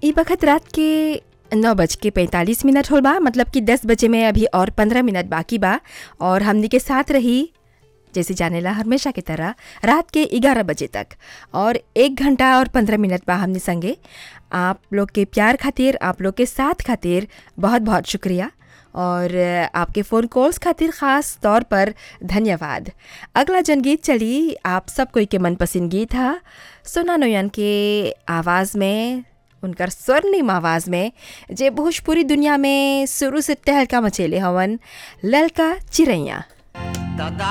ई वक्त रात के नौ बज के पैंतालीस मिनट होल बा मतलब कि दस बजे में अभी और पंद्रह मिनट बाकी बा और हमनी के साथ रही जैसे जानेला हमेशा की तरह रात के ग्यारह बजे तक और एक घंटा और पंद्रह मिनट बा हमने संगे आप लोग के प्यार खातिर आप लोग के साथ खातिर बहुत बहुत शुक्रिया और आपके फ़ोन कॉल्स खातिर ख़ास तौर पर धन्यवाद अगला जनगीत चली आप सब कोई के मनपसंद गीत है सोना नोयन के आवाज़ में उनकर स्वर्णिम आवाज़ में जे भोजपुरी दुनिया में शुरू से टहलका मचेले हवन ललका चिरैया दादा